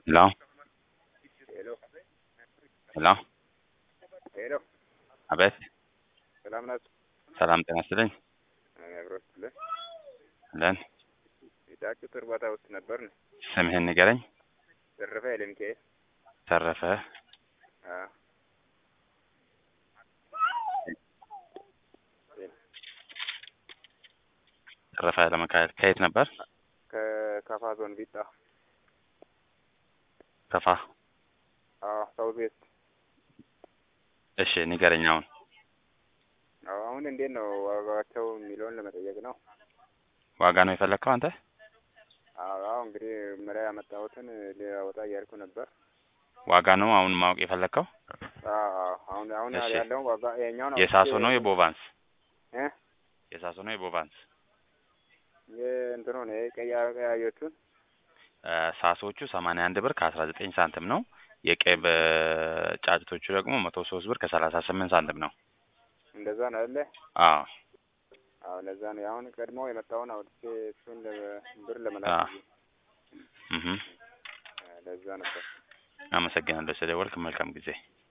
ሄሎ ሄሎ ሄሎ ሄሎ አቤት ሰላም ናችሁ? ሰላም ጤና ይስጥልኝ አብሮ ስትልህ ለን የጫጩት እርባታ ውስጥ ነበር ነው። ስምህን ንገረኝ ተረፈ ኃይለሚካኤል ተረፈ አዎ ተረፈ ኃይለሚካኤል ከየት ነበር ከካፋ ዞን ቢጣ ከፋ አዎ ሳውዝ ዌስት እሺ ንገረኝ አሁን አዎ አሁን እንዴት ነው ዋጋቸው የሚለውን ለመጠየቅ ነው። ዋጋ ነው የፈለግከው አንተ አዎ አዎ እንግዲህ መሪያ ያመጣሁትን ሊያወጣ እያልኩ ነበር። ዋጋ ነው አሁን ማወቅ የፈለግከው አዎ አዎ አሁን አሁን እሺ። ያለውን ዋጋ ይኸኛውን የሳሶ ነው የቦቫንስ እ የሳሶ ነው የቦቫንስ የእንትኑ ነው የቀያ ቀያዮቹን እ ሳሶቹ ሰማንያ አንድ ብር ከአስራ ዘጠኝ ሳንቲም ነው የቀይ ጫጭቶቹ ደግሞ መቶ ሶስት ብር ከሰላሳ ስምንት ሳንቲም ነው እንደዛ ነው አይደለ? አዎ አዎ ለዛ ነው አሁን ቀድሞ የመጣውን አውጥቼ እሱን ለ- ብር አዎ። ለመላክ እህ ለዛ ነበር። አመሰግናለሁ ስለደወልክ መልካም ጊዜ